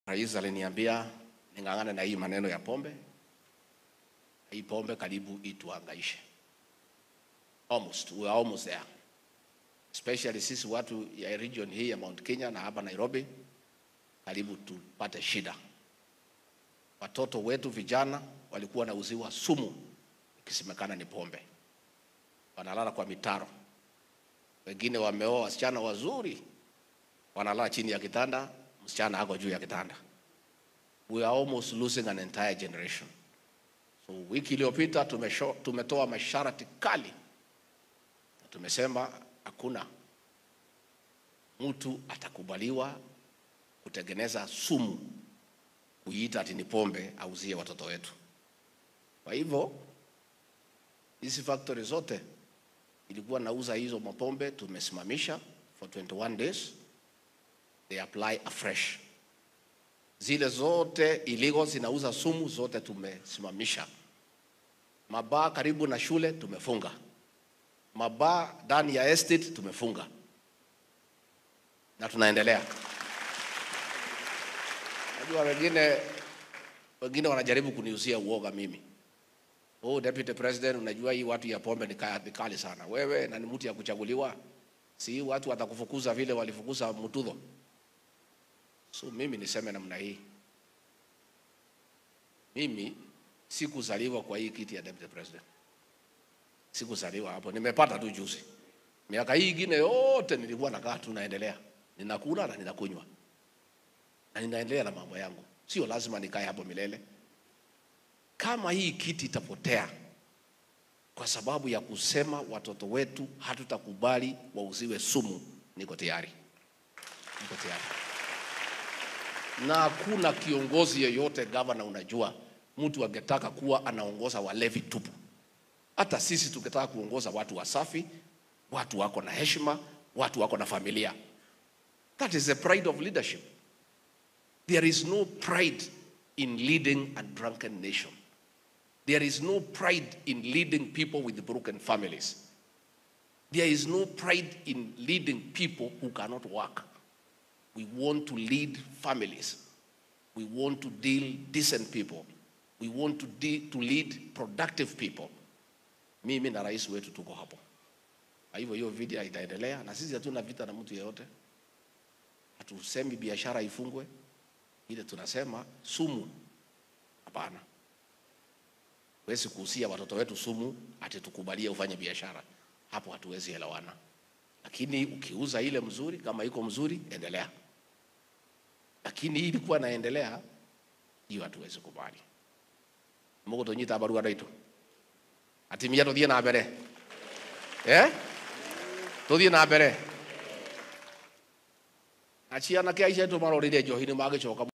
Rais aliniambia ning'ang'ane na hii maneno ya pombe. Hii pombe karibu ituangaishe. Almost, we are almost there. Especially sisi watu ya region hii ya Mount Kenya na hapa Nairobi, karibu tupate shida. Watoto wetu vijana walikuwa wanauziwa sumu ikisemekana ni pombe, wanalala kwa mitaro. Wengine wameoa wasichana wazuri, wanalala chini ya kitanda, msichana ako juu ya kitanda. We are almost losing an entire generation. So wiki iliyopita tumesho- tumetoa masharti kali, na tumesema hakuna mtu atakubaliwa kutengeneza sumu kuiita ati ni pombe auzie watoto wetu. Kwa hivyo hizi factory zote ilikuwa nauza hizo mapombe tumesimamisha for 21 days, they apply afresh. Zile zote illegal zinauza sumu zote tumesimamisha. Mabaa karibu na shule tumefunga, mabaa ndani ya estate tumefunga, na tunaendelea. Najua wengine wengine wanajaribu kuniuzia uoga mimi. Oh, Deputy President, unajua hii watu ya pombe ni ka- ni kali sana. Wewe na ni mtu ya kuchaguliwa, si hii watu watakufukuza vile walifukuza Mutudho. So mimi niseme namna hii, mimi sikuzaliwa kwa hii kiti ya Deputy President, sikuzaliwa hapo, nimepata tu juzi. Miaka hii ingine yote nilikuwa nakaa tu naendelea, ninakula na ninakunywa na ninaendelea na mambo yangu, sio lazima nikae hapo milele. Kama hii kiti itapotea kwa sababu ya kusema watoto wetu hatutakubali wauziwe sumu, niko tayari, niko tayari. Na hakuna kiongozi yeyote gavana, unajua mtu angetaka kuwa anaongoza walevi tupu. Hata sisi tukitaka kuongoza watu wasafi, watu wako na heshima, watu wako na familia. That is the pride of leadership. There is no pride in leading a drunken nation. There is no pride in leading people with broken families. There is no pride in leading people who cannot work. We want to lead families. We want to deal decent people. We want to, de- to lead productive people. Mimi na rais wetu tuko hapo. Kwa hivyo hiyo video itaendelea, na sisi hatuna vita na mtu yeyote. Hatusemi biashara ifungwe, ile tunasema sumu, hapana. Huwezi kuhusia watoto wetu sumu ati tukubalie ufanye biashara, hapo hatuwezi elewana. Lakini ukiuza ile mzuri, kama iko mzuri, endelea. Lakini hii ilikuwa naendelea, hiyo hatuwezi kubali. Mungu tonyita barua ndaitu atimia tuthie na mbere eh tuthie na mbere aciana ke aicetu marorire njohi nĩ magĩcoka